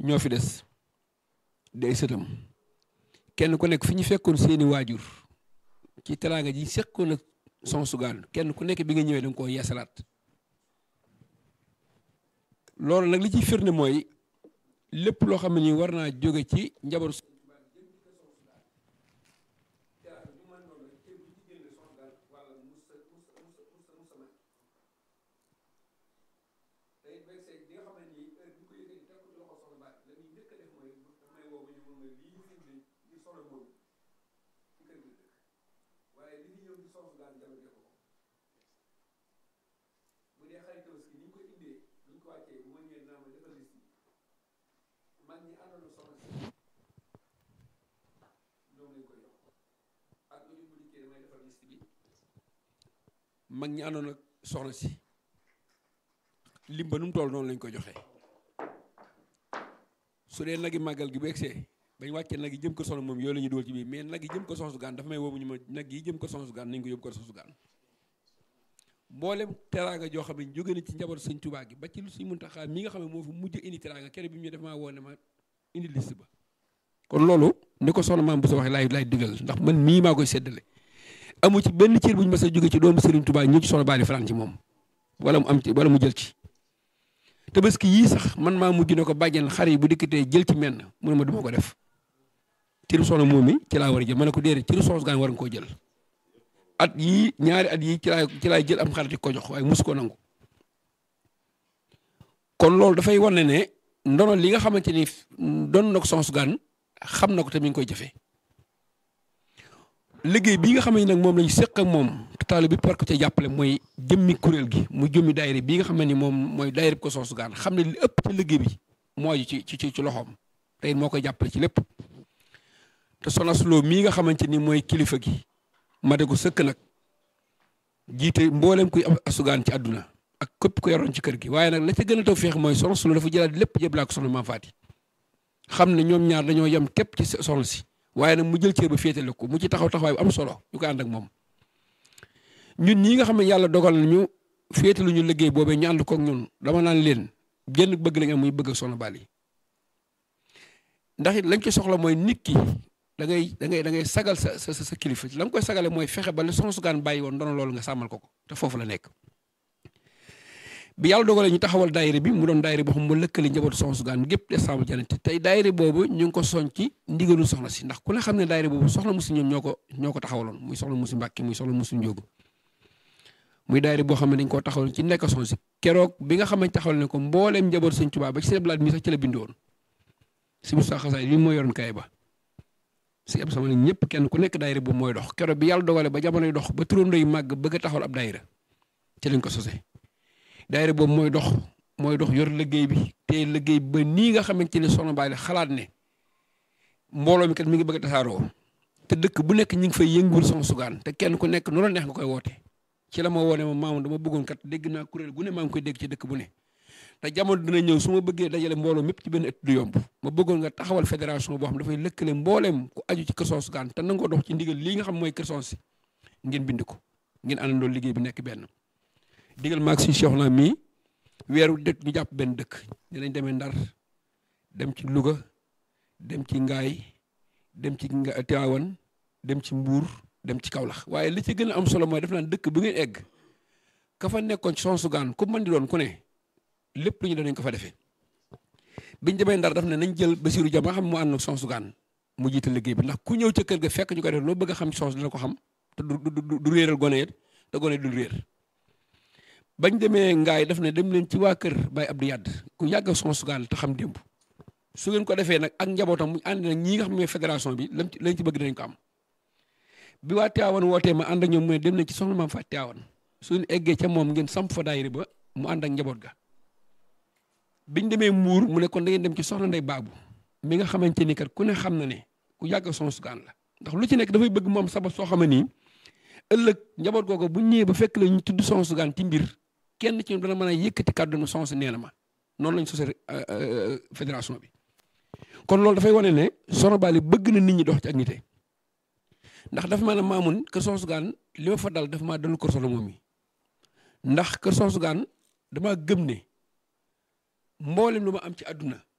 ñoo fi des day sëtam kenn ku nekk fi ñu fekkoon seeni waajur ci teraanga ji seqoon ak son sugaan kenn ku nekk bi nga ñëwee da nga koo yeesalaat loolu nag li ciy firnde mooy lépp loo xam ne nii war naa jóge ci njaboot mag ñi àndoon ak soxna si lim ba nu mu toll noonu lañ ko joxe su dee nagi màggal gi bu egsee bañ wàccee nag yi jëm ko soxna moom yooyu la ñuy dugal ci biir mais nag yi jëm ko soxna su gaan dafa may woowu ñu ma nag yi jëm ko soxna su gaan nañ ko yóbbu ko soxna su gaan mboolem teraanga joo xam ne jóge na ci njaboot sëñ Tuubaa gi ba ci lu suñ Muntaxaa mi nga xam ne moo fi mujj indi teraanga kere bi mu ñu def maa woo ne ma indi liste ba kon loolu ni ko soxna maam bu sa waxee laay laay digal ndax man mii maa koy seddale amu ci benn cër bu ñu mës a jóge ci doomu Serigne Touba ñëw ci soxna Bally fanaan ci moom wala mu am ci wala mu jël ci tabaski yii sax man maa mujj ne ko bàjjen xar yi bu dikkatee jël ci menn mu ne ma duma ko def ciru soxna moom mi ci laa war a jël ma ne ko déedéet ciru soxna gaan war nga koo jël at yii ñaari at yii ci laay ci laay jël am xar di ko jox waaye mus ko nangu kon loolu dafay wane ne ndono li nga xamante ni doon na ko soxna gaan xam na ko te mi ngi koy jëfee liggéey bii nga xam ne nag moom lañu seq ak moom taal bi par ko ca jàppale mooy jëmmi kuréel gi mu jëmmi daayira bii nga xam ne ni moom mooy daayira ko soxna gaan xam ne li ëpp ci liggéey bi mooy ci ci ci loxoom tey moo koy jàppale ci lépp te soxna Suloo mii nga xamante ni mooy kilifa gi ma de ko sëkk nag jiite mboolem kuy asugaan ci àdduna ak képp ku yoroon ci kër gi waaye nag la ca gën a taw feex mooy soxna Suloo dafa jëlaat lépp jëblaa ko soxna Maam Faati xam ne ñoom ñaar dañoo yem képp ci soxna si waaye nag mu jël cër ba féetale ko mu ci taxaw taxawaay bu am solo ñu ko ànd ak moom ñun ñii nga xam ne yàlla dogal nañu féetalu ñu liggéey boobee ñu ànd koog ñun dama naan leen génn bëgg lañ am muy bëgg ak soxna Bally ndax it lañ ko soxla mooy nit ki da ngay da ngay da ngay sagal sa sa sa kilifa la nga koy sagale mooy fexe ba la soxna sugaan bàyyi woon doon loolu nga sàmmal ko ko te foofu la nekk. bi yàlla dogalee ñu taxawal daayira bi mu doon daayira boo xam mu lëkkale njabootu soxna sugaan gépp décembre janete tey daayira boobu ñu ngi ko soñ ci ndigalu soxna si ndax ku ne xam ne daayira boobu soxna musi ñoom ñoo ko ñoo ko taxawaloon muy soxna musi Mbàkke muy soxna musi Njóogu muy daayira boo xam ne dañ koo taxawal ci nekk soxna si keroog bi nga xam ne taxawal ne ko mbooleem njabootu sëñ Tuubaa ba ci seen blaat mi sax ci la bindoon si Musaa Xasaay bi moo yoroon kay ba si am sama ñëpp kenn ku nekk daayira boobu mooy dox keroog bi yàlla dogale ba jamonoy dox ba turandoo yu màgg bëgg a taxawal ab daayira ci lañ ko sosee daayira boobu mooy dox mooy dox yor liggéey bi te liggéey ba nii nga xamante ne soxna Bally xalaat ne mbooloo mi kat mi ngi bëgg a tasaaroo te dëkk bu nekk ñi ngi fay yënguwul soxna sugaan te kenn ku nekk nu la neex nga koy woote ci la ma woone ma maamu dama bëggoon kat dégg naa kuréel gu ne maa ngi koy dégg ci dëkk bu ne te jamono dina ñëw su ma bëggee dajale mbooloo mépp ci benn ëtt du yomb ma bëggoon nga taxawal fédération boo xam dafay lëkkale mbooleem ku aju ci kër soxna sugaan te nangoo dox ci ndigal lii nga xam mooy kër soxna si ngeen bind ko ngeen àndandoo liggéey bi nekk benn digal maag si Cheikh na mii weeru dëkk ñu jàpp benn dëkk dinañ demee Ndar dem ci Louga dem ci Ngaay dem ci Tivaouane dem ci Mbuur dem ci Kaolack waaye li ci gën a am solo mooy def naan dëkk bu ngeen egg ka fa nekkoon ci soxna sugaan ku mën di doon ku ne lépp lu ñu danañ ko fa defee biñ demee Ndar daf ne nañ jël Basiiru Jama xam mu ànd ak soxna sugaan mu jiite liggéey bi ndax ku ñëw ca kër ga fekk ñu ko def loo bëgg a xam ci soxna dina ko xam te du du du réeral gone it te gone du réer bañ demee ngaay daf ne dem leen ci waa kër Baye Abdou Yadd ku yàgg ak soxna sugaan te xam démb su ngeen ko defee nag ak njabootam mu ànd nag ñii nga xam ne fédération bi lam ci lañ ci bëgg dinañ ko am bi waa Tivaouane wootee ma ànd ak ñoom mu ne dem nañ ci soxna maam fa Tivaouane suñu eggee ca moom ngeen samp fa daayira ba mu ànd ak njaboot ga biñ demee Mbuur mu ne kon da ngeen dem ci soxna Ndey Baabu mi nga xamante ni kat ku ne xam na ne ku yàgg soxna sugaan la ndax lu ci nekk dafay bëgg moom sabab soo xam ne nii ëllëg njaboot googu bu ñëwee ba fekk la ñu tudd soxna sugaan ci mbir kenn ci dana mën a yëkkati kàddu na soxna si nee na ma noonu lañ sosee fédération bi kon loolu dafay wane ne soxna Bally bëgg na nit ñi dox ci ak nite ndax dafa ma ne maamun kër soxna sugaan li ma fa dal dafa maa dalu kër soxna moom mi ndax kër soxna sugaan dama gëm ne mboolem lu ma am ci àdduna